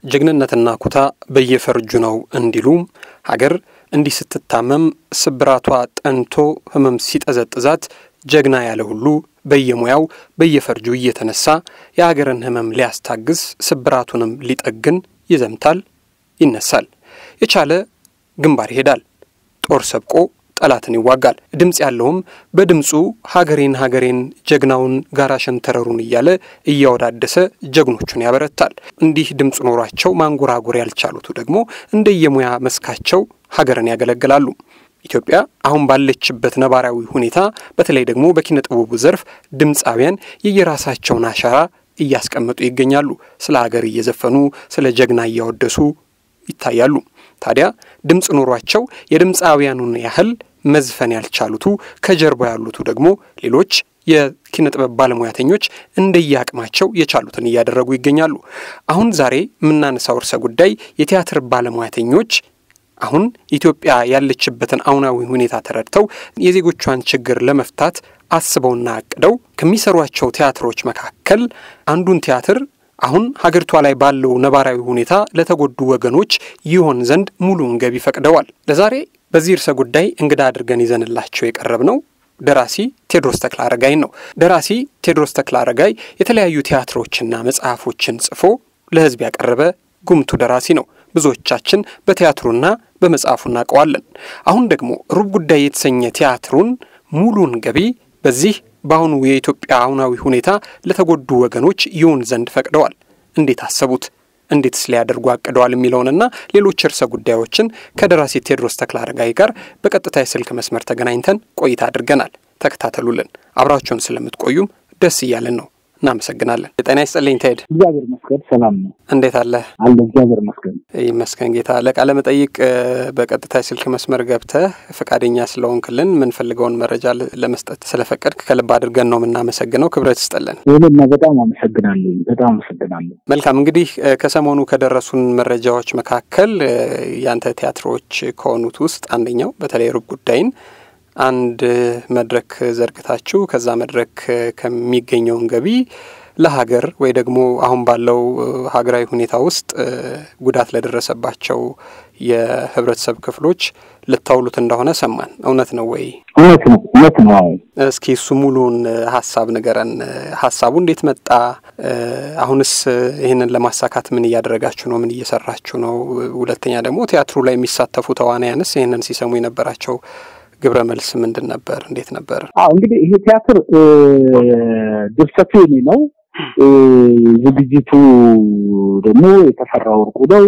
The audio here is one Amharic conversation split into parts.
ጀግንነትና ኩታ በየፈርጁ ነው እንዲሉም ሀገር እንዲህ ስትታመም ስብራቷ ጠንቶ ህመም ሲጠዘጥዛት ጀግና ያለ ሁሉ በየሙያው በየፈርጁ እየተነሳ የሀገርን ህመም ሊያስታግስ ስብራቱንም ሊጠግን ይዘምታል፣ ይነሳል። የቻለ ግንባር ይሄዳል፣ ጦር ሰብቆ ጠላትን ይዋጋል። ድምፅ ያለውም በድምፁ ሀገሬን ሀገሬን ጀግናውን ጋራ ሸንተረሩን እያለ እያወዳደሰ ጀግኖቹን ያበረታል። እንዲህ ድምፅ ኖሯቸው ማንጎራጎር ያልቻሉቱ ደግሞ እንደየሙያ መስካቸው ሀገርን ያገለግላሉ። ኢትዮጵያ አሁን ባለችበት ነባራዊ ሁኔታ በተለይ ደግሞ በኪነ ጥበቡ ዘርፍ ድምፃውያን የየራሳቸውን አሻራ እያስቀመጡ ይገኛሉ። ስለ ሀገር እየዘፈኑ ስለ ጀግና እያወደሱ ይታያሉ። ታዲያ ድምፅ ኖሯቸው የድምፃውያኑን ያህል መዝፈን ያልቻሉቱ ከጀርባ ያሉቱ ደግሞ ሌሎች የኪነ ጥበብ ባለሙያተኞች እንደየአቅማቸው የቻሉትን እያደረጉ ይገኛሉ። አሁን ዛሬ የምናነሳው ርዕሰ ጉዳይ የቲያትር ባለሙያተኞች አሁን ኢትዮጵያ ያለችበትን አሁናዊ ሁኔታ ተረድተው የዜጎቿን ችግር ለመፍታት አስበውና አቅደው ከሚሰሯቸው ቲያትሮች መካከል አንዱን ቲያትር አሁን ሀገሪቷ ላይ ባለው ነባራዊ ሁኔታ ለተጎዱ ወገኖች ይሆን ዘንድ ሙሉውን ገቢ ፈቅደዋል። ለዛሬ በዚህ ርዕሰ ጉዳይ እንግዳ አድርገን ይዘንላቸው የቀረብ ነው ደራሲ ቴዎድሮስ ተክለ አረጋይን ነው። ደራሲ ቴዎድሮስ ተክለ አረጋይ የተለያዩ ቲያትሮችና መጽሐፎችን ጽፎ ለሕዝብ ያቀረበ ጉምቱ ደራሲ ነው። ብዙዎቻችን በቲያትሩና በመጽሐፉ እናውቀዋለን። አሁን ደግሞ ሩብ ጉዳይ የተሰኘ ቲያትሩን ሙሉን ገቢ በዚህ በአሁኑ የኢትዮጵያ አሁናዊ ሁኔታ ለተጎዱ ወገኖች ይሁን ዘንድ ፈቅደዋል። እንዴት አሰቡት? እንዴትስ ሊያደርጉ አቅደዋል? የሚለውንና ሌሎች ርዕሰ ጉዳዮችን ከደራሲ ቴዎድሮስ ተክለ አረጋይ ጋር በቀጥታ የስልክ መስመር ተገናኝተን ቆይታ አድርገናል። ተከታተሉልን። አብራችሁን ስለምትቆዩም ደስ እያለን ነው። እናመሰግናለን። ጤና ይስጥልኝ ቴድ። እግዚአብሔር ይመስገን ሰላም ነው። እንዴት አለ? አለ እግዚአብሔር ይመስገን። ይመስገን ጌታ። ለቃለ መጠይቅ በቀጥታ የስልክ መስመር ገብተህ ፈቃደኛ ስለሆንክልን የምንፈልገውን መረጃ ለመስጠት ስለፈቀድክ ከልብ አድርገን ነው የምናመሰግነው። ክብረት ይስጥልን። ይህንና በጣም አመሰግናለሁ። በጣም አመሰግናለሁ። መልካም እንግዲህ ከሰሞኑ ከደረሱን መረጃዎች መካከል ያንተ ቲያትሮች ከሆኑት ውስጥ አንደኛው በተለይ ሩብ ጉዳይን አንድ መድረክ ዘርግታችሁ ከዛ መድረክ ከሚገኘውን ገቢ ለሀገር ወይ ደግሞ አሁን ባለው ሀገራዊ ሁኔታ ውስጥ ጉዳት ለደረሰባቸው የህብረተሰብ ክፍሎች ልታውሉት እንደሆነ ሰማን። እውነት ነው ወይ? እውነት ነው፣ እውነት ነው። እስኪ እሱ ሙሉን ሀሳብ ንገረን። ሀሳቡ እንዴት መጣ? አሁንስ ይህንን ለማሳካት ምን እያደረጋችሁ ነው? ምን እየሰራችሁ ነው? ሁለተኛ ደግሞ ቲያትሩ ላይ የሚሳተፉ ተዋናያንስ ይህንን ሲሰሙ የነበራቸው ግብረ መልስ ምንድን ነበር? እንዴት ነበር? አዎ እንግዲህ ይሄ ቲያትር ድርሰቱ የኔ ነው። ዝግጅቱ ደግሞ የተፈራ ወርቁ ነው።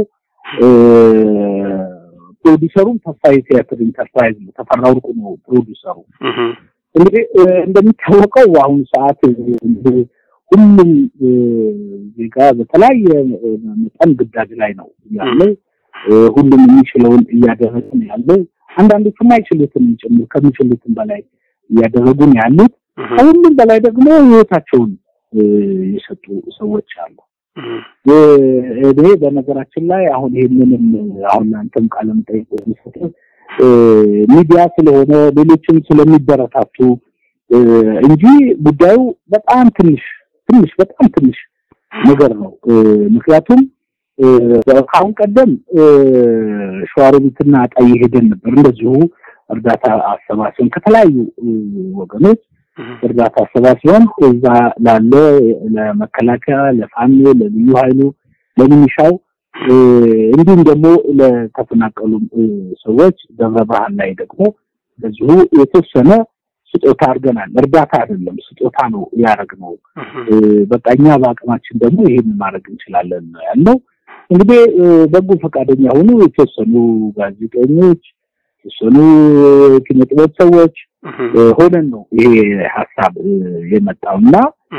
ፕሮዲሰሩም ተስፋዬ ቲያትር ኢንተርፕራይዝ ነው። ተፈራ ወርቁ ነው ፕሮዲሰሩ። እንግዲህ እንደሚታወቀው በአሁኑ ሰዓት ሁሉም ዜጋ በተለያየ መጠን ግዳጅ ላይ ነው ያለው። ሁሉም የሚችለውን እያደረገ ነው ያለው። አንዳንዶቹ የማይችሉትን ጭምር ከሚችሉትን በላይ እያደረጉ ነው ያሉት። ከሁሉም በላይ ደግሞ ህይወታቸውን የሰጡ ሰዎች አሉ። እኔ በነገራችን ላይ አሁን ይህንንም አሁን አንተም ቃለ መጠይቅ የሚሰጥ ሚዲያ ስለሆነ ሌሎችም ስለሚበረታቱ እንጂ ጉዳዩ በጣም ትንሽ ትንሽ በጣም ትንሽ ነገር ነው። ምክንያቱም ከአሁን ቀደም ሸዋሮቢትና አጣዬ ሄደን ነበር። እንደዚሁ እርዳታ አሰባስበን ከተለያዩ ወገኖች እርዳታ አሰባስበን እዛ ላለ ለመከላከያ፣ ለፋኖ፣ ለልዩ ኃይሉ፣ ለሚኒሻው እንዲሁም ደግሞ ለተፈናቀሉ ሰዎች ደብረ ብርሃን ላይ ደግሞ እንደዚሁ የተወሰነ ስጦታ አድርገናል። እርዳታ አይደለም ስጦታ ነው ያደረግነው። በቃ እኛ በአቅማችን ደግሞ ይሄን ማድረግ እንችላለን ነው ያለው። እንግዲህ በጎ ፈቃደኛ ሆኑ የተወሰኑ ጋዜጠኞች፣ የተወሰኑ ኪነ ጥበብ ሰዎች ሆነን ነው ይሄ ሀሳብ የመጣው እና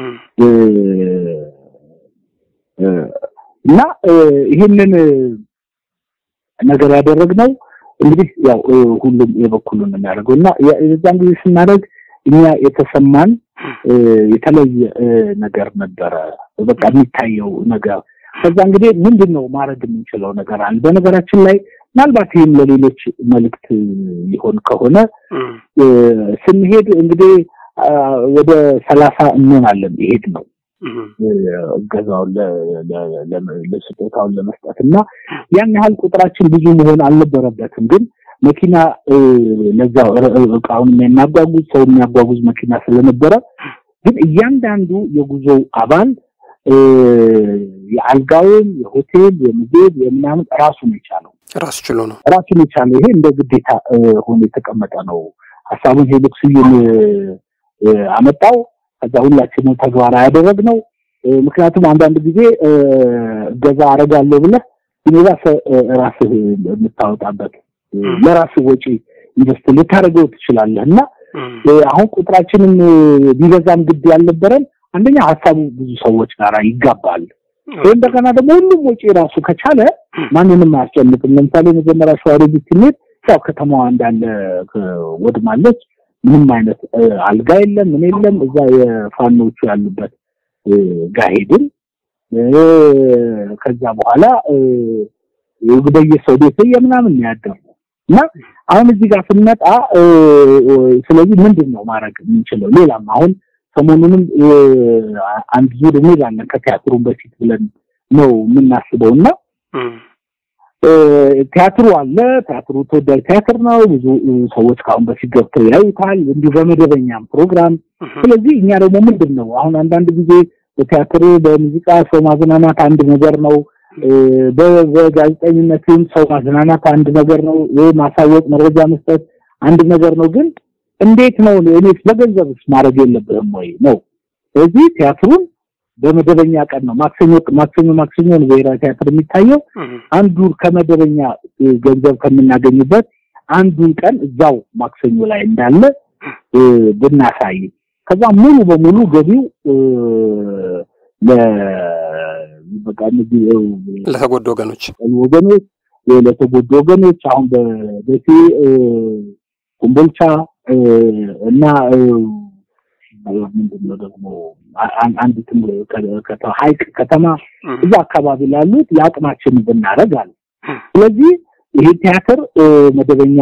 እና ይህንን ነገር ያደረግነው እንግዲህ ያው ሁሉም የበኩሉን የሚያደርገው እና የዛን ጊዜ ስናደርግ እኛ የተሰማን የተለየ ነገር ነበረ። በቃ የሚታየው ነገር ከዛ እንግዲህ ምንድን ነው ማድረግ የምንችለው ነገር አለ። በነገራችን ላይ ምናልባት ይህም ለሌሎች መልእክት ይሆን ከሆነ ስንሄድ እንግዲህ ወደ ሰላሳ እንሆናለን ይሄድ ነው እገዛውን ለስጦታውን ለመስጠት እና ያን ያህል ቁጥራችን ብዙ መሆን አልነበረበትም። ግን መኪና ለዛው እቃውን የሚያጓጉዝ ሰው የሚያጓጉዝ መኪና ስለነበረ ግን እያንዳንዱ የጉዞው አባል የአልጋውን፣ የሆቴል፣ የምግብ፣ የምናምን ራሱን የቻለው ራሱ ችሎ ነው ራሱን የቻለው ይሄ እንደ ግዴታ ሆኖ የተቀመጠ ነው። ሀሳቡን ሄኖክ ስዩም አመጣው። ከዛ ሁላችንም ተግባራዊ ያደረግነው። ምክንያቱም አንዳንድ ጊዜ እገዛ አደርጋለሁ ብለህ ዩኒቨርስ ራስህ የምታወጣበት ለራስህ ወጪ ኢንቨስት ልታደርገው ትችላለህ እና አሁን ቁጥራችንም ቢበዛም ግድ ያልነበረን አንደኛ ሀሳቡ ብዙ ሰዎች ጋር ይጋባል። ይህ እንደገና ደግሞ ሁሉም ወጪ ራሱ ከቻለ ማንንም አያስጨንቅም። ለምሳሌ መጀመሪያ ሸዋሮቢት ስንሄድ ያው ከተማዋ እንዳለ ወድማለች። ምንም አይነት አልጋ የለም፣ ምን የለም። እዛ የፋኖቹ ያሉበት ጋር ሄድን። ከዛ በኋላ በየሰው ቤት የምናምን ያደርጉ እና አሁን እዚህ ጋር ስንመጣ ስለዚህ ምንድን ነው ማድረግ የምንችለው? ሌላም አሁን ሰሞኑንም አንድ ዙር እንሄዳለን ከቲያትሩን በፊት ብለን ነው የምናስበው እና ቲያትሩ አለ። ቲያትሩ ተወዳጅ ቲያትር ነው። ብዙ ሰዎች ከአሁን በፊት ገብተው ያዩታል፣ እንዲሁ በመደበኛም ፕሮግራም። ስለዚህ እኛ ደግሞ ምንድን ነው አሁን አንዳንድ ጊዜ በቲያትር በሙዚቃ ሰው ማዝናናት አንድ ነገር ነው። በጋዜጠኝነትም ሰው ማዝናናት አንድ ነገር ነው። ማሳወቅ፣ መረጃ መስጠት አንድ ነገር ነው። ግን እንዴት ነው እኔስ በገንዘብስ ማድረግ የለብህም ወይ ነው። ስለዚህ ቲያትሩን በመደበኛ ቀን ነው ማክሰኞ ማክሰኞ ማክሰኞ ነው ብሔራዊ ቲያትር የሚታየው። አንዱ ከመደበኛ ገንዘብ ከምናገኝበት አንዱን ቀን እዛው ማክሰኞ ላይ እንዳለ ብናሳይ ከዛ ሙሉ በሙሉ ገቢው በቃ ለተጎዱ ወገኖች ወገኖች ለተጎዱ ወገኖች አሁን በደሴ ኮምቦልቻ እና ምንድነው ደግሞ አንድ ሀይቅ ከተማ እዛ አካባቢ ላሉት የአቅማችንን ብናደርግ አለ። ስለዚህ ይሄ ቲያትር መደበኛ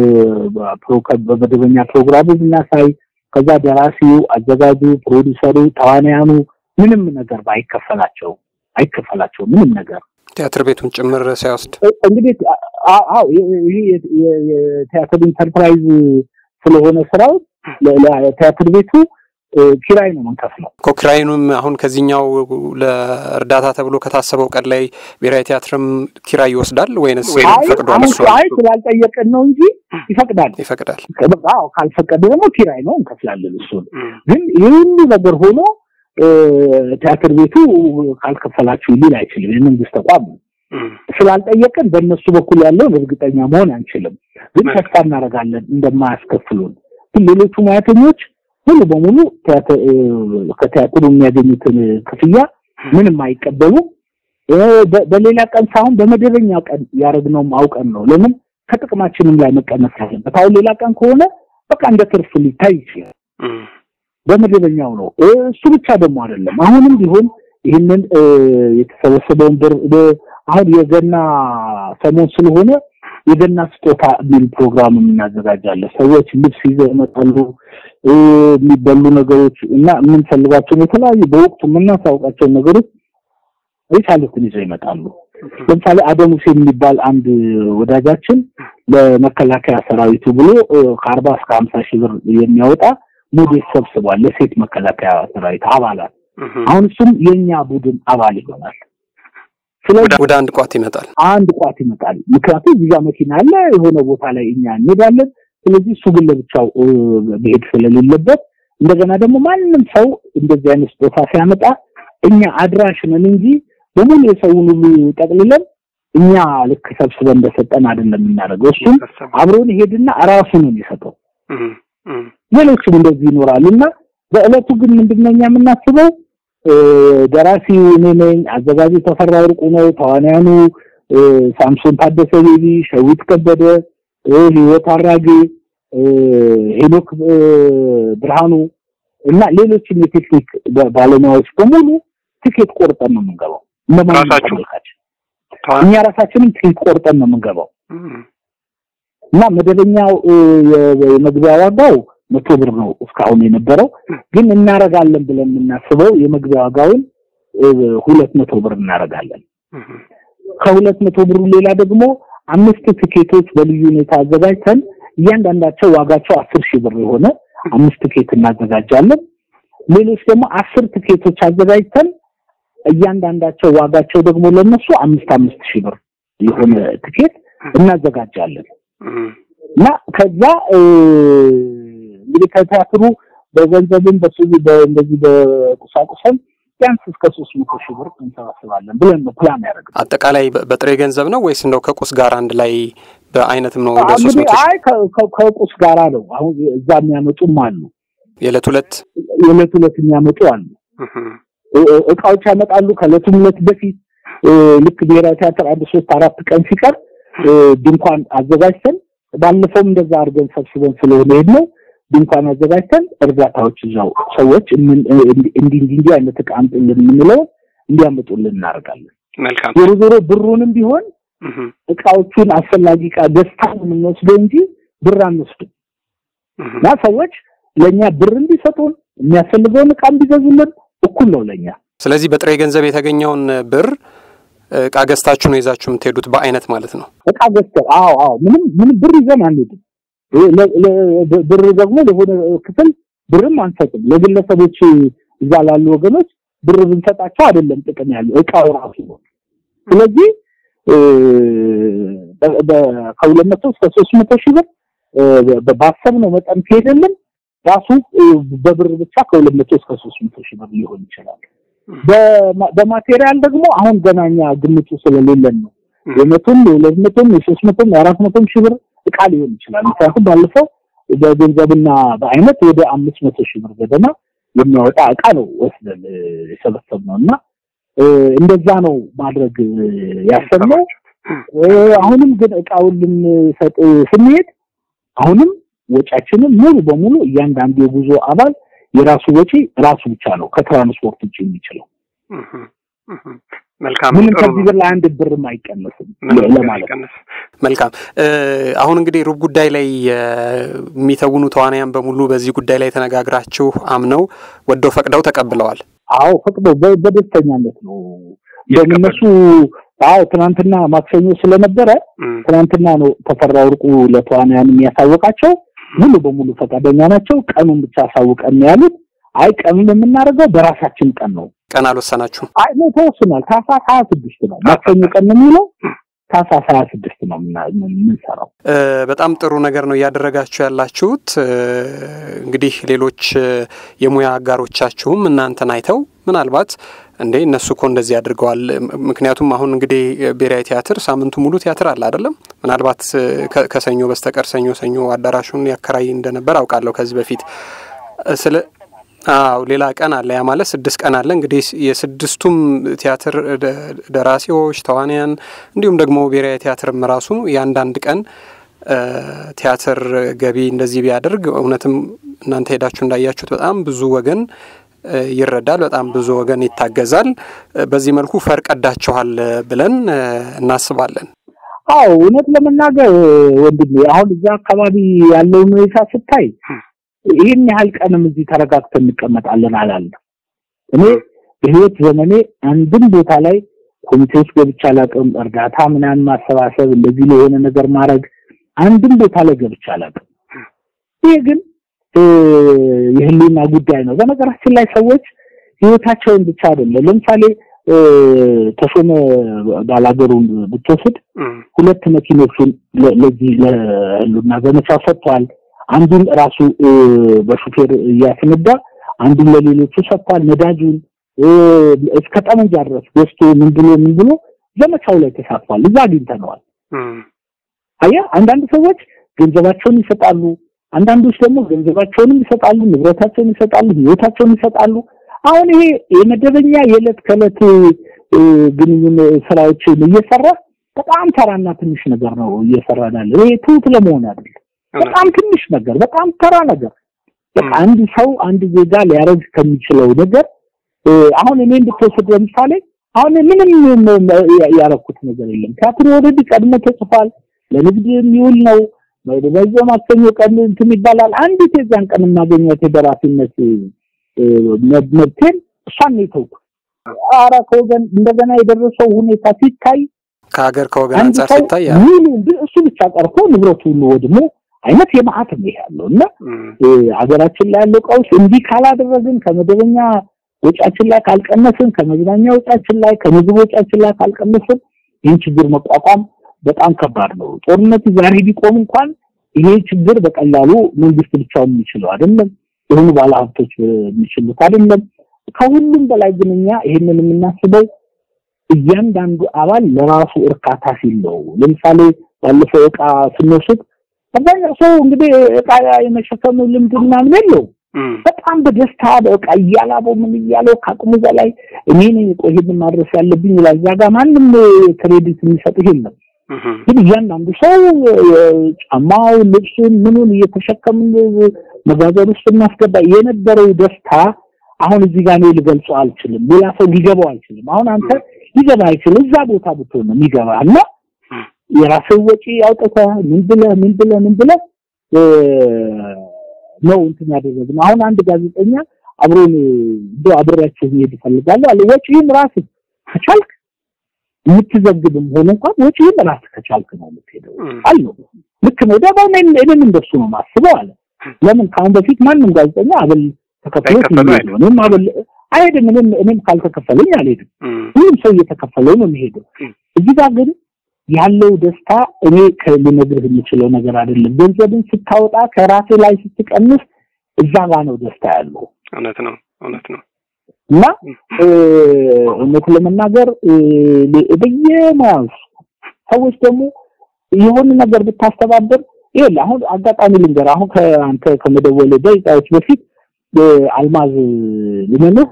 በመደበኛ ፕሮግራሙ ብናሳይ ከዛ ደራሲው፣ አዘጋጁ፣ ፕሮዲሰሩ፣ ተዋናያኑ ምንም ነገር ባይከፈላቸው አይከፈላቸው ምንም ነገር ቲያትር ቤቱን ጭምር ሳይወስድ እንግዲህ አዎ ይሄ የቲያትር ኢንተርፕራይዝ ስለሆነ ስራው ቲያትር ቤቱ ኪራይ ነው የምንከፍለው እኮ ኪራዩንም አሁን ከዚህኛው ለእርዳታ ተብሎ ከታሰበው ቀን ላይ ብሔራዊ ቲያትርም ኪራይ ይወስዳል ወይንስ ፈቅዷል? እሱ አይ ስላልጠየቅን ነው እንጂ ይፈቅዳል ይፈቅዳል። አዎ ካልፈቀደ ደግሞ ኪራይ ነው እንከፍላለን። እሱን ግን ይህ ሁሉ ነገር ሆኖ ቲያትር ቤቱ ካልከፈላችሁ ሊል አይችልም። የመንግስት ተቋም ነው። ስላልጠየቅን በእነሱ በኩል ያለውን እርግጠኛ መሆን አንችልም። ግን ተስፋ እናደርጋለን እንደማያስከፍሉን። ግን ሌሎቹ ሙያተኞች ሙሉ በሙሉ ከቲያትሩ የሚያገኙትን ክፍያ ምንም አይቀበሉም። በሌላ ቀን ሳይሆን በመደበኛ ቀን ያደረግነውም አውቀን ነው። ለምን ከጥቅማችንም ላይ መቀነስ አለበት። አሁን ሌላ ቀን ከሆነ በቃ እንደ ትርፍ ሊታይ ይችላል። በመደበኛው ነው። እሱ ብቻ ደግሞ አይደለም። አሁንም ቢሆን ይህንን የተሰበሰበውን ብር አሁን የገና ሰሞን ስለሆነ የገና ስጦታ የሚል ፕሮግራም እናዘጋጃለን። ሰዎች ልብስ ይዘው ይመጣሉ። የሚበሉ ነገሮች እና የምንፈልጋቸውን የተለያዩ በወቅቱ የምናሳውቃቸውን ነገሮች የቻሉትን ይዘው ይመጣሉ። ለምሳሌ አደም ሁሴን የሚባል አንድ ወዳጃችን ለመከላከያ ሰራዊቱ ብሎ ከአርባ እስከ ሀምሳ ሺህ ብር የሚያወጣ ሞዴል ሰብስቧል ለሴት መከላከያ ሰራዊት አባላት። አሁን እሱም የእኛ ቡድን አባል ይሆናል። ስለዚህ ወደ አንድ ቋት ይመጣል። አንድ ቋት ይመጣል። ምክንያቱም እዚያ መኪና አለ፣ የሆነ ቦታ ላይ እኛ እንሄዳለን። ስለዚህ እሱ ግን ለብቻው መሄድ ስለሌለበት እንደገና ደግሞ ማንም ሰው እንደዚህ አይነት ስጦታ ሲያመጣ እኛ አድራሽ ነን እንጂ በሙሉ የሰውን ሁሉ ጠቅልለን እኛ ልክ ሰብስበን እንደሰጠን አይደለም የምናደርገው። እሱም አብሮን ይሄድና ራሱ ነው የሚሰጠው። ሌሎችም እንደዚህ ይኖራሉ እና በእለቱ ግን ምንድነው እኛ የምናስበው ደራሲው እኔ ነኝ፣ አዘጋጁ ተፈራ ወርቁ ነው፣ ተዋንያኑ ሳምሶን ታደሰ ቤቢ፣ ሸዊት ከበደ፣ ህይወት አራጌ፣ ሄኖክ ብርሃኑ እና ሌሎችም የቴክኒክ ባለሙያዎች በሙሉ ትኬት ቆርጠን ነው የምንገባው። እንደማንመለካች እኛ ራሳችንም ትኬት ቆርጠን ነው የምንገባው እና መደበኛው የመግቢያ ዋጋው መቶ ብር ነው እስካሁን የነበረው። ግን እናረጋለን ብለን የምናስበው የመግቢያ ዋጋውን ሁለት መቶ ብር እናረጋለን። ከሁለት መቶ ብሩ ሌላ ደግሞ አምስት ትኬቶች በልዩ ሁኔታ አዘጋጅተን እያንዳንዳቸው ዋጋቸው አስር ሺህ ብር የሆነ አምስት ትኬት እናዘጋጃለን። ሌሎች ደግሞ አስር ትኬቶች አዘጋጅተን እያንዳንዳቸው ዋጋቸው ደግሞ ለነሱ አምስት አምስት ሺህ ብር የሆነ ትኬት እናዘጋጃለን እና ከዛ እንግዲህ ከቲያትሩ በገንዘብም በሱ እንደዚህ በቁሳቁስም ቢያንስ እስከ ሶስት መቶ ሺህ ብር እንሰባስባለን ብለን ነው ፕላን ያደረግነው። አጠቃላይ በጥሬ ገንዘብ ነው ወይስ እንደው ከቁስ ጋር አንድ ላይ በአይነትም ነው? ወደ ሶስት እንግዲህ መቶ አይ ከቁስ ጋራ ነው። አሁን እዛ የሚያመጡም አሉ፣ የዕለት ሁለት የዕለት ሁለት የሚያመጡ አሉ። እቃዎች ያመጣሉ ከዕለቱም ሁለት በፊት ልክ ብሔራዊ ቲያትር አንድ ሶስት አራት ቀን ሲቀር ድንኳን አዘጋጅተን ባለፈውም እንደዛ አድርገን ሰብስበን ስለሆነ ሄድነው ድንኳን አዘጋጅተን እርዳታዎች እዛው ሰዎች እንዲህ እንዲህ አይነት እቃ አምጡልን የምንለው እንዲያመጡልን እናደርጋለን። መልካም ዞሮ ዞሮ ብሩንም ቢሆን እቃዎቹን አስፈላጊ እቃ ገዝተን የምንወስደው እንጂ ብር አንወስድም እና ሰዎች ለእኛ ብር እንዲሰጡን የሚያስፈልገውን እቃ እንዲገዙልን እኩል ነው ለእኛ። ስለዚህ በጥሬ ገንዘብ የተገኘውን ብር እቃ ገዝታችሁ ነው ይዛችሁ የምትሄዱት በአይነት ማለት ነው። እቃ ገዝተን አዎ አዎ ምንም ምንም ብር ይዘን አንሄድም። ብር ደግሞ ለሆነ ክፍል ብርም አንሰጥም። ለግለሰቦች እዛ ላሉ ወገኖች ብር ብንሰጣቸው አይደለም ጥቅም ያለው እቃው ራሱ ነው። ስለዚህ ከሁለት መቶ እስከ ሶስት መቶ ሺህ ብር ባሰብነው መጠን ከሄደልን ራሱ በብር ብቻ ከሁለት መቶ እስከ ሶስት መቶ ሺህ ብር ሊሆን ይችላል። በማቴሪያል ደግሞ አሁን ገና እኛ ግምቱ ስለሌለን ነው የመቶም የሁለት መቶም የሶስት መቶም የአራት መቶም ሺህ ብር እቃ ሊሆን ይችላል። ምክንያቱም ባለፈው በገንዘብና በአይነት ወደ አምስት መቶ ሺህ ብር ገደማ የሚያወጣ እቃ ነው ወስደን የሰበሰብነው እና እንደዛ ነው ማድረግ ያሰብነው። አሁንም ግን እቃውን ልንሰጥ ስንሄድ አሁንም ወጪያችንን ሙሉ በሙሉ እያንዳንዱ የጉዞ አባል የራሱ ወጪ ራሱ ብቻ ነው ከትራንስፖርት ውጭ የሚችለው። መልካም ምንም ከዚህ ብር ላይ አንድ ብርም አይቀነስም ለማለት ነው። መልካም አሁን እንግዲህ ሩብ ጉዳይ ላይ የሚተውኑ ተዋናያን በሙሉ በዚህ ጉዳይ ላይ ተነጋግራችሁ አምነው ወደው ፈቅደው ተቀብለዋል። አዎ ፈቅደው በደስተኛነት ነው እንደውም እነሱ አዎ ትናንትና ማክሰኞ ስለነበረ ትናንትና ነው ተፈራ ወርቁ ለተዋናያን የሚያሳወቃቸው ሙሉ በሙሉ ፈቃደኛ ናቸው። ቀኑን ብቻ አሳውቀን ነው ያሉት። አይ ቀኑን የምናደርገው በራሳችን ቀን ነው። ቀን አልወሰናችሁም? አይ ነው ተወስኗል። ታህሳስ ሀያ ስድስት ነው ማክሰኞ ቀን ነው የሚለው ታህሳስ ሀያ ስድስት ነው የምንሰራው። በጣም ጥሩ ነገር ነው እያደረጋችሁ ያላችሁት። እንግዲህ ሌሎች የሙያ አጋሮቻችሁም እናንተን አይተው ምናልባት እንዴ እነሱ እኮ እንደዚህ አድርገዋል። ምክንያቱም አሁን እንግዲህ ብሔራዊ ቲያትር ሳምንቱ ሙሉ ቲያትር አለ አይደለም። ምናልባት ከሰኞ በስተቀር ሰኞ ሰኞ አዳራሹን ያከራይ እንደነበር አውቃለሁ ከዚህ በፊት ስለ አዎ ሌላ ቀን አለ። ያ ማለት ስድስት ቀን አለ። እንግዲህ የስድስቱም ቲያትር ደራሲዎች፣ ተዋንያን እንዲሁም ደግሞ ብሔራዊ ቲያትርም ራሱ የአንዳንድ ቀን ቲያትር ገቢ እንደዚህ ቢያደርግ እውነትም እናንተ ሄዳችሁ እንዳያችሁት በጣም ብዙ ወገን ይረዳል፣ በጣም ብዙ ወገን ይታገዛል። በዚህ መልኩ ፈር ቀዳችኋል ብለን እናስባለን። አዎ እውነት ለመናገር ወንድሜ አሁን እዛ አካባቢ ያለውን ሁኔታ ስታይ ይህን ያህል ቀንም እዚህ ተረጋግተን እንቀመጣለን አላለም። እኔ በህይወት ዘመኔ አንድም ቦታ ላይ ኮሚቴዎች ገብቼ አላውቅም። እርዳታ ምናምን ማሰባሰብ እንደዚህ ለሆነ ነገር ማድረግ አንድም ቦታ ላይ ገብቼ አላውቅም። ይሄ ግን የህሊና ጉዳይ ነው። በነገራችን ላይ ሰዎች ህይወታቸውን ብቻ አይደለም። ለምሳሌ ተሾመ ባላገሩን ብትወስድ ሁለት መኪኖቹን ለዚህ ለህሉና ዘመቻ ሰጥቷል። አንዱን ራሱ በሹፌር እያስነዳ አንዱን ለሌሎቹ ሰጥቷል። ነዳጁን እስከ ጠመንጃ ድረስ ገዝቶ ምን ብሎ ምን ብሎ ዘመቻው ላይ ተሳትፏል። እዛ አግኝተነዋል። አየህ፣ አንዳንድ ሰዎች ገንዘባቸውን ይሰጣሉ። አንዳንዶች ደግሞ ገንዘባቸውንም ይሰጣሉ፣ ንብረታቸውን ይሰጣሉ፣ ህይወታቸውን ይሰጣሉ። አሁን ይሄ የመደበኛ የዕለት ከዕለት ግንኙነት ስራዎችን እየሰራ በጣም ተራና ትንሽ ነገር ነው እየሰራን ያለ። ይሄ ትሁት ለመሆን አይደለም። በጣም ትንሽ ነገር፣ በጣም ተራ ነገር። በቃ አንድ ሰው አንድ ዜጋ ሊያደርግ ከሚችለው ነገር አሁን እኔ እንድትወስድ ለምሳሌ አሁን ምንም ያረኩት ነገር የለም። ቲያትር ኦልሬዲ ቀድሞ ተጽፏል። ለንግድ የሚውል ነው። በዛ ማክሰኞ ቀን እንትን ይባላል። አንዲት የዛን ቀን የማገኘት የደራሲነት መብቴን እሷን ነው የተውኩት። ኧረ ከወገን እንደገና የደረሰው ሁኔታ ሲታይ ከሀገር ከወገን አንጻር ሲታይ ሙሉ እሱ ብቻ ቀርቶ ንብረቱ ሁሉ ወድሞ አይነት የመዓት ነው ያለው እና ሀገራችን ላይ ያለው ቀውስ እንዲህ ካላደረግን ከመደበኛ ወጫችን ላይ ካልቀነስን ከመዝናኛ ወጫችን ላይ ከምግብ ወጫችን ላይ ካልቀነስን ይህን ችግር መቋቋም በጣም ከባድ ነው። ጦርነት ዛሬ ቢቆም እንኳን ይሄ ችግር በቀላሉ መንግስት ብቻውን የሚችለው አይደለም። የሆኑ ባለሀብቶች የሚችሉት አይደለም። ከሁሉም በላይ ግን እኛ ይሄንን የምናስበው እያንዳንዱ አባል ለራሱ እርካታ ሲል ነው። ለምሳሌ ባለፈው እቃ ስንወስድ አብዛኛው ሰው እንግዲህ እቃ የመሸከሙ ልምድ ምናምን የለው በጣም በደስታ በቃ እያላበው ምን እያለው ከአቅሙ በላይ እኔ ነኝ ይሄንን ማድረስ ያለብኝ ይላል። እዛ ጋር ማንም ክሬዲት የሚሰጥህ የለም። ግን እያንዳንዱ ሰው ጫማው፣ ልብሱን፣ ምኑን እየተሸከምን መጋዘን ውስጥ እናስገባ የነበረው ደስታ አሁን እዚህ ጋር እኔ ልገልጸው አልችልም። ሌላ ሰው ሊገባው አይችልም። አሁን አንተ ሊገባ አይችልም። እዛ ቦታ ብትሆን ነው የሚገባ እና የራስህ ወጪ አውጥተህ ምን ብለህ ምን ብለህ ምን ብለህ ነው እንትን ያደረግነው። አሁን አንድ ጋዜጠኛ አብሮን እንደ አብሬያቸው መሄድ እፈልጋለሁ አለ። ወጪህን ራስህ ከቻልክ የምትዘግብም ሆነ እንኳን ወጪህን ራስህ ከቻልክ ነው የምትሄደው አለው። ልክ ነው ደግሞ እኔም እንደሱ ነው ማስበው አለ። ለምን ከአሁን በፊት ማንም ጋዜጠኛ አበል ተከፍሎት የሚሄደው እኔም አበል አይሄድም። እኔም እኔም ካልተከፈለኝ አልሄድም። ሁሉም ሰው እየተከፈለው ነው የሚሄደው። እዚህ ጋር ግን ያለው ደስታ እኔ ልነግርህ የምችለው ነገር አይደለም። ገንዘብን ስታወጣ ከራሴ ላይ ስትቀንስ እዛ ጋር ነው ደስታ ያለው። እውነት ነው፣ እውነት ነው። እና እውነት ለመናገር በየሙያው ሰዎች ደግሞ የሆነ ነገር ብታስተባበር ይኸውልህ፣ አሁን አጋጣሚ ልንገር፣ አሁን ከአንተ ከመደወል ደቂቃዎች በፊት አልማዝ ልመንህ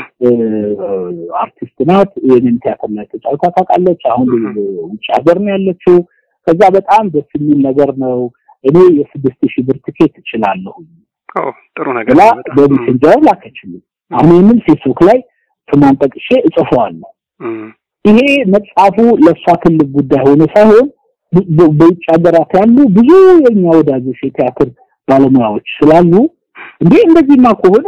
አርቲስት ናት። የኔም ቲያትር ላይ ተጫውታ ታውቃለች። አሁን ውጭ ሀገር ነው ያለችው። ከዛ በጣም ደስ የሚል ነገር ነው። እኔ የስድስት ሺህ ብር ትኬት እችላለሁ ጥሩ ነገር ብላ በሜሴንጀር ላከችልኝ። አሁን ይህንን ፌስቡክ ላይ ስሟን ጠቅሼ እጽፈዋለሁ። ይሄ መጽሐፉ ለእሷ ትልቅ ጉዳይ ሆኖ ሳይሆን በውጭ ሀገራት ያሉ ብዙ የኛ ወዳጆች የቲያትር ባለሙያዎች ስላሉ እንዴ እንደዚህማ ከሆነ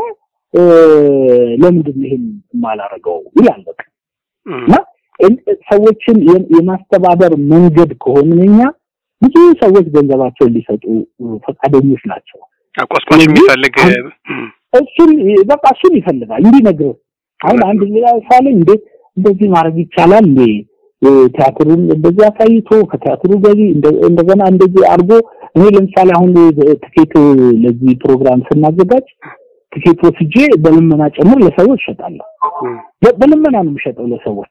ለምንድን ነው ይሄን የማላረገው ይላል። በቃ እና ሰዎችን የማስተባበር መንገድ ከሆንን እኛ ብዙ ሰዎች ገንዘባቸውን ሊሰጡ ፈቃደኞች ናቸው። አቆስቋሽ የሚፈልግ እሱን በቃ እሱን ይፈልጋል እንዲነግርህ። አሁን አንድ ሌላ ሳለ እንዴ እንደዚህ ማድረግ ይቻላል እንዴ ቲያትሩን እንደዚህ አሳይቶ ከቲያትሩ ገቢ እንደገና እንደዚህ አድርጎ እኔ ለምሳሌ አሁን ትኬት ለዚህ ፕሮግራም ስናዘጋጅ ትኬት ወስጄ በልመና ጨምር ለሰዎች እሸጣለሁ። በልመና ነው የምሸጠው ለሰዎች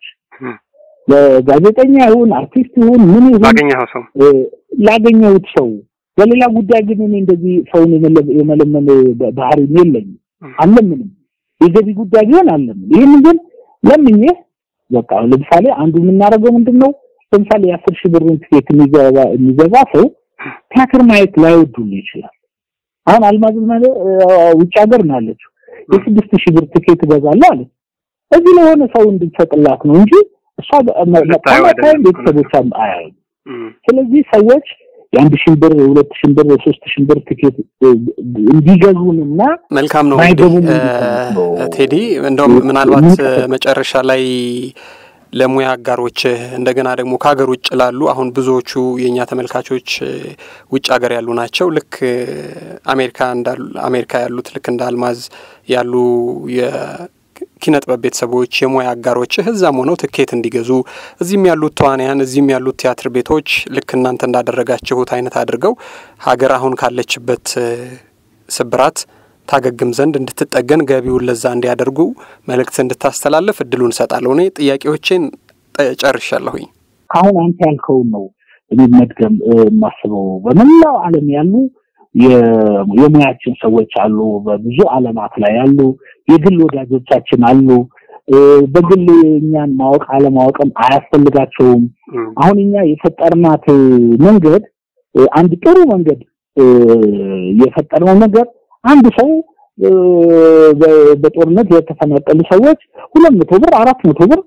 ለጋዜጠኛ ይሁን አርቲስት ይሁን ምን ይሁን ላገኘኸው ሰው ላገኘሁት ሰው። በሌላ ጉዳይ ግን እኔ እንደዚህ ሰውን የመለመን ባህሪ የለኝም፣ አልለምንም። የገቢ ጉዳይ ቢሆን አልለምን። ይህን ግን ለምኜ በቃ ለምሳሌ አንዱ የምናደርገው ምንድን ነው? ለምሳሌ የአስር ሺህ ብርን ትኬት የሚገዛ ሰው ቲያትር ማየት ላይወዱል ይችላል። አሁን አልማዝ ውጭ ሀገር ነው ያለችው። የስድስት ሺህ ብር ትኬት እገዛለሁ አለች። እዚህ ለሆነ ሰው እንድትሰጥላት ነው እንጂ እሷ መታወታይም ቤተሰቦቿም አያዩም። ስለዚህ ሰዎች የአንድ ሺህ ብር የሁለት ሺህ ብር የሶስት ሺህ ብር ትኬት እንዲገዙንና መልካም ነው ቴዲ። እንደውም ምናልባት መጨረሻ ላይ ለሙያ አጋሮች እንደገና ደግሞ ከሀገር ውጭ ላሉ አሁን ብዙዎቹ የእኛ ተመልካቾች ውጭ ሀገር ያሉ ናቸው። ልክ አሜሪካ እንዳሉ አሜሪካ ያሉት ልክ እንደ አልማዝ ያሉ የኪነ ጥበብ ቤተሰቦች የሙያ አጋሮች እዛም ሆነው ትኬት እንዲገዙ እዚህም ያሉት ተዋንያን እዚህም ያሉት ቲያትር ቤቶች ልክ እናንተ እንዳደረጋችሁት አይነት አድርገው ሀገር አሁን ካለችበት ስብራት ታገግም ዘንድ እንድትጠገን ገቢውን ለዛ እንዲያደርጉ መልእክት እንድታስተላልፍ እድሉን እሰጣለሁ። እኔ ጥያቄዎቼን ጨርሻለሁኝ። አሁን አንተ ያልከውን ነው እኔ መድገም የማስበው። በመላው ዓለም ያሉ የሙያችን ሰዎች አሉ፣ በብዙ ዓለማት ላይ ያሉ የግል ወዳጆቻችን አሉ። በግል እኛን ማወቅ አለማወቅም አያስፈልጋቸውም። አሁን እኛ የፈጠርናት መንገድ አንድ ጥሩ መንገድ የፈጠርነው ነገር አንድ ሰው በጦርነት የተፈናቀሉ ሰዎች ሁለት መቶ ብር አራት መቶ ብር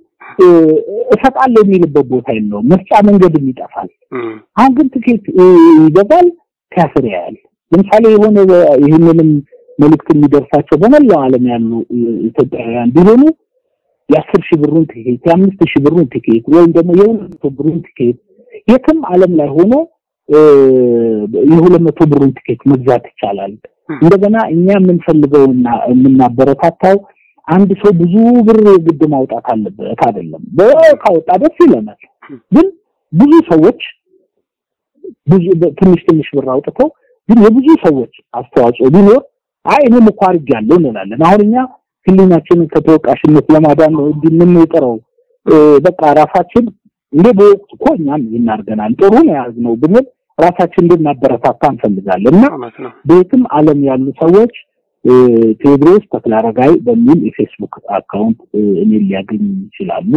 እሰጣለሁ የሚልበት ቦታ የለውም። መስጫ መንገድም ይጠፋል። አሁን ግን ትኬት ይገዛል። ሲያስር ያያል። ለምሳሌ የሆነ ይህንንም መልእክት የሚደርሳቸው በመላው ዓለም ያሉ ኢትዮጵያውያን ቢሆኑ የአስር ሺህ ብሩን ቲኬት የአምስት ሺህ ብሩን ቲኬት ወይም ደግሞ የሁለት መቶ ብሩን ቲኬት የትም ዓለም ላይ ሆኖ የሁለት መቶ ብሩን ቲኬት መግዛት ይቻላል። እንደገና እኛ የምንፈልገውና የምናበረታታው አንድ ሰው ብዙ ብር የግድ ማውጣት አለበት አይደለም። ካወጣ ደስ ይለናል። ግን ብዙ ሰዎች ብዙ ትንሽ ትንሽ ብር አውጥተው ግን የብዙ ሰዎች አስተዋጽኦ ቢኖር አይ እኔም እኮ አድርጌያለሁ እንላለን። አሁን እኛ ህሊናችንን ከተወቃሽነት ለማዳን ነው እንዲህ የምንጥረው። በቃ ራሳችን እንደ በወቅቱ እኮ እኛም ይህን አድርገናል ጥሩ ነው የያዝነው ብንል ራሳችን እንድናበረታታ እንፈልጋለን እና በየትም ዓለም ያሉ ሰዎች ቴዎድሮስ ተክለአረጋይ በሚል የፌስቡክ አካውንት እኔን ሊያገኙ ይችላሉ።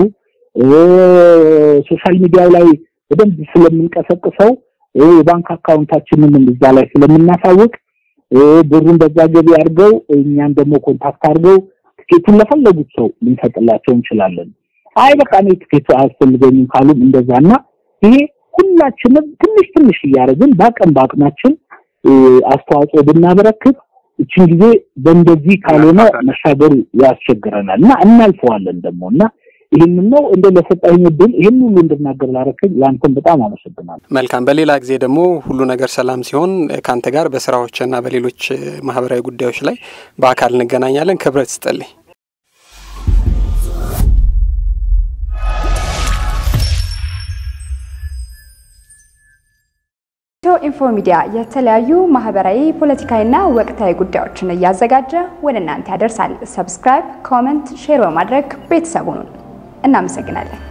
ሶሻል ሚዲያው ላይ በደንብ ስለምንቀሰቅሰው የባንክ አካውንታችንን እዛ ላይ ስለምናሳውቅ ብሩን በዛ ገቢ አድርገው እኛን ደግሞ ኮንታክት አድርገው ትኬቱን ለፈለጉት ሰው ልንሰጥላቸው እንችላለን። አይ በቃ እኔ ትኬቱ አያስፈልገኝም ካሉም እንደዛና ይሄ ሁላችንም ትንሽ ትንሽ እያደረግን በአቅም በአቅማችን አስተዋጽኦ ብናበረክት እችን ጊዜ በእንደዚህ ካልሆነ መሻገር ያስቸግረናል እና እናልፈዋለን ደግሞ እና ይህንን ነው እንደ ለሰጣኝ እድል ይህን ሁሉ እንድናገር ላደረከኝ ለአንተም በጣም አመሰግናለሁ። መልካም። በሌላ ጊዜ ደግሞ ሁሉ ነገር ሰላም ሲሆን ከአንተ ጋር በስራዎችና በሌሎች ማህበራዊ ጉዳዮች ላይ በአካል እንገናኛለን። ክብረት ስጠልኝ። ኢትዮ ኢንፎ ሚዲያ የተለያዩ ማህበራዊ፣ ፖለቲካዊና ወቅታዊ ጉዳዮችን እያዘጋጀ ወደ እናንተ ያደርሳል። ሰብስክራይብ፣ ኮመንት፣ ሼር በማድረግ ቤተሰቡን እናመሰግናለን።